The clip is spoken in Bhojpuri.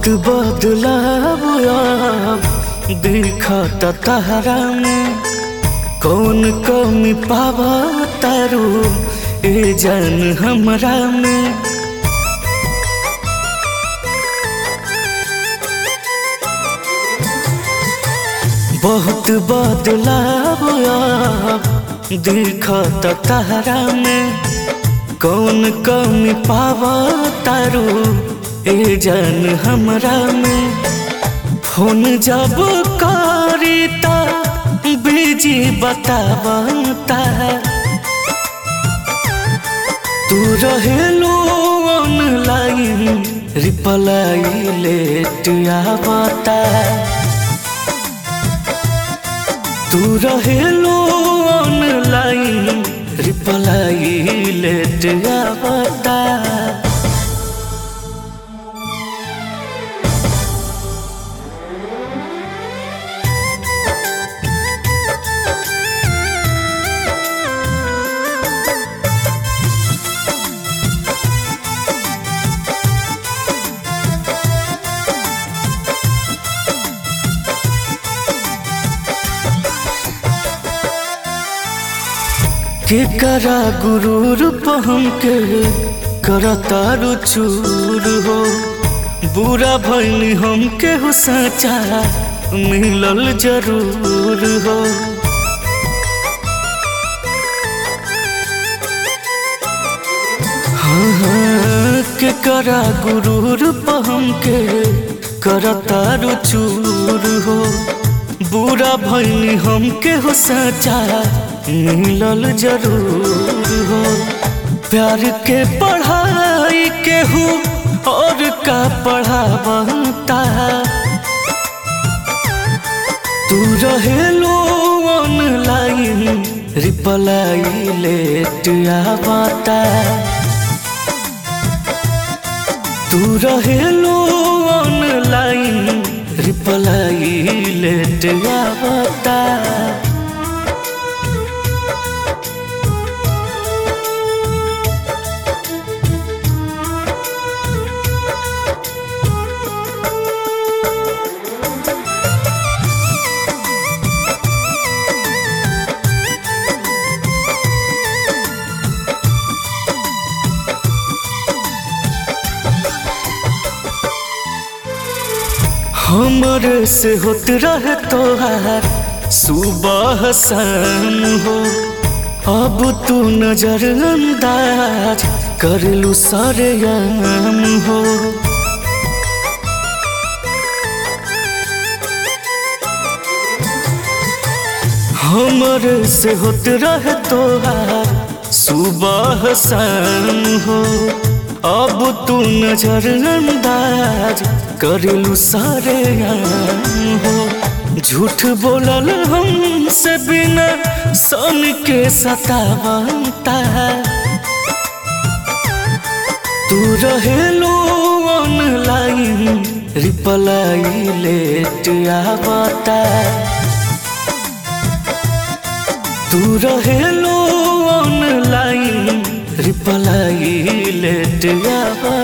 बहुत बदलाव दिखत तहरा में कौन कमी पावा तारू ए जान हमरा में बहुत बदलाव दिखत तहरा में कौन कमी पावा तारू ए जान हमरा में फोन जब करी ता बिजी बतावता तू रहेलो ऑनलाइन रिप्लाई लेट आवता तू रहेलो ऑनलाइन रिप्लाई लेट आवता के करा गुरूर पहम के करतारू चूर हो बुरा भैनी हम के हो सचा मिलल जरूर हो हाँ हाँ के करा गुरूर पहम के करतारू चूर हो बुरा भैनी हम के हो सचा मिलल जरूर हो प्यार के पढ़ाई के हो और का पढ़ावता तू रहेलो ऑनलाइन रिप्लाई लेट आवता तू रहेलो ऑनलाइन रिप्लाई लेट आवता हमरे से होत रहे तोहार सुबह शाम हो अब तू नजर अंदाज कर लू सारे याम हो हमरे से होत रहे तोहार सुबह शाम हो अब तू नजर अंदाज करेलू सारे हो झूठ बोलल हमसे बिना सन के सतावता तू रहेलो ऑनलाइन रिप्लाई लेट आवता तू रहेलो ऑनलाइन रिप्लाई लेट आवता